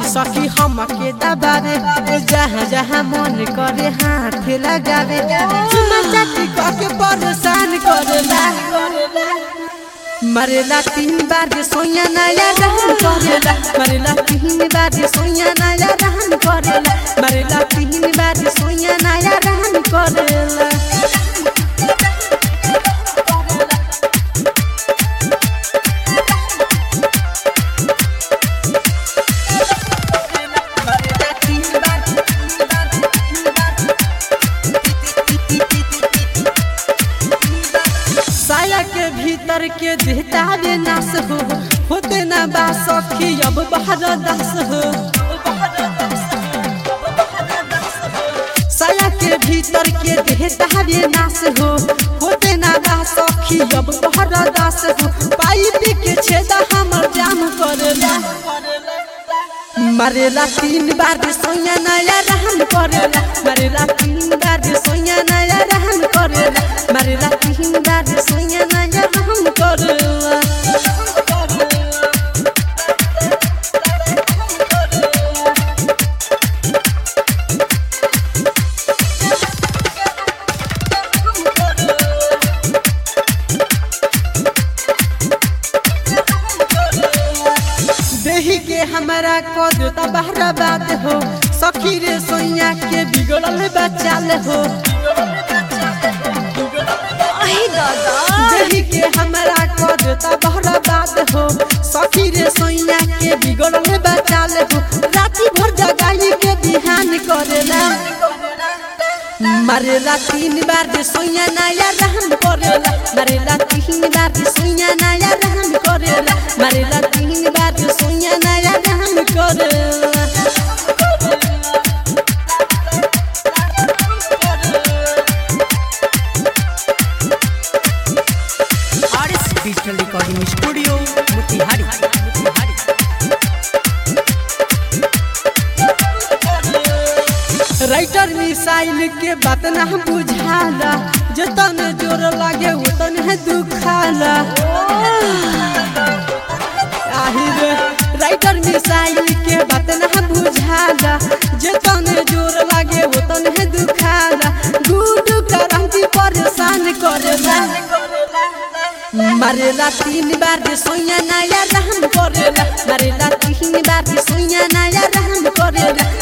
सखी हम के दबावे जहाँ जहाँ मन करे हाथ लगावे चुमा चाटी के परेशान करेला मरेला तीन बार जे सोया नया रहन करेला मरेला तीन बार जे सोया नया रहन करेला मरेला तीन बार जे सोया नया रहन करेला साया के भीतर के देहता रे नास हो होते ना बा सखी अब बाहर दास हो साया के भीतर के देहता रे नास हो होते ना बा सखी अब बाहर दास हो पाइप के छेदा हमर जाम करेला मरेला तीन बार जे सोया नया रहन करेला मरेला तीन बार जे सोया नया रहन करेला मरेला तीन बार जे सोया नया रहन करेला देही के हमारा कद तबाहरा बात हो सखी रे सोया के बिगड़ल बचाल हो देही के हमारा कद तबाहरा बात हो सखी रे सोया के बिगड़ल बचाल हो राती भर जगाई के बिहान करेला मरेला तीन बार जे सोया नया रहन करेला मरेला तीन बार जे सोया नया रहन करेला मरेला तीन बार जे सोया नया रहन करेला RS digital recording studio Motihari Motihari writer missile के बात ना बुझाला जतन जोर लागे उतन है दुखाला आहिर राइटर मिसाइल के बात ना बुझाला जतन जोर लागे उतन है दुखाला गुड करंती परेशान करेला मरेला तीन बार जे सोया नया रहन करेला मरेला तीन बार जे सोया नया रहन करेला